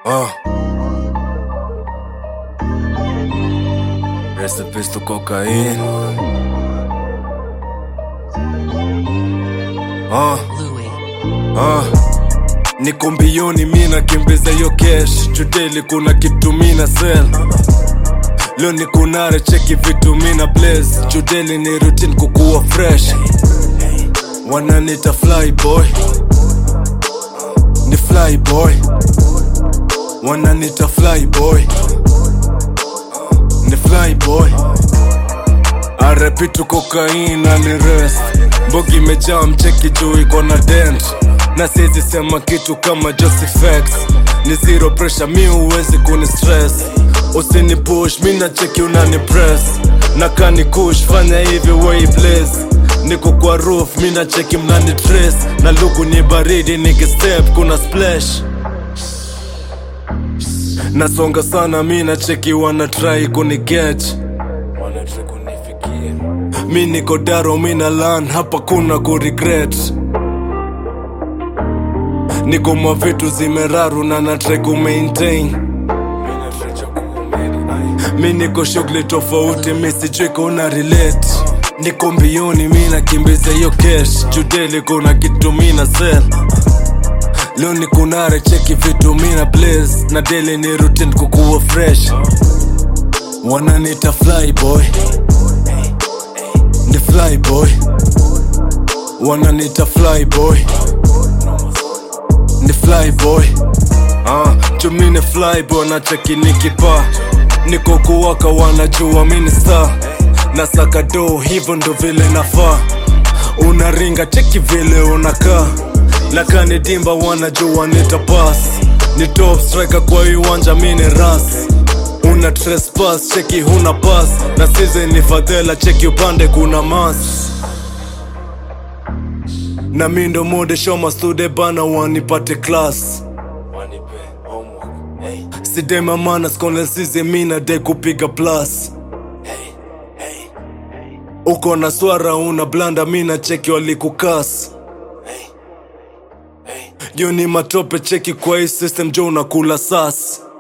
Uh. Recipes to cocaine. Uh. Uh. Niko mbioni mi nakimbiza hiyo cash chudeli kuna kitu mina sell leo ni kunare cheki vitu mina blaze chudeli ni routine kukuwa fresh wananita fly boy ni fly boy wananita fly boy ni fly boy arepitu kokaina ni rest mbogi imejaa mcheki juu iko na dent na siezi sema kitu kama Joseph ni zero pressure mi huwezi kuni stress usini push mi na cheki unani press na kani kush fanya hivi way blaze niko kwa roof mi na cheki mnani trace na luku ni baridi nikistep kuna splash nasonga sana mi na cheki wana try kunigech mi niko daro mi na lan hapa kuna kuregret niko mwa vitu zimeraru na natrai kumaintain mi niko shughuli tofauti mi sijui kuna relate niko mbioni mi nakimbiza hiyo cash judeli kuna kitu mi na sell leo ni kunare cheki vitu mi na blaze na daily ni routine kukuwa fresh wananita fly boy ni fly boy wananita fly boy ni fly boy ah, chumi ni fly boy na cheki nikipa niko kuwaka wanajua mini star na saka do hivyo ndo vile nafaa unaringa cheki vile unakaa lakani dimba wanajua nitapas ni top striker kwa hii uwanja mini ras una trespass cheki huna pass na size ni fadhela cheki upande kuna mas na mi ndo mode shoma stude bana wanipate class sidema mana skone size mina de kupiga plus uko na swara una blanda mina cheki walikukas yo ni matope cheki kwa hii system jo unakula sas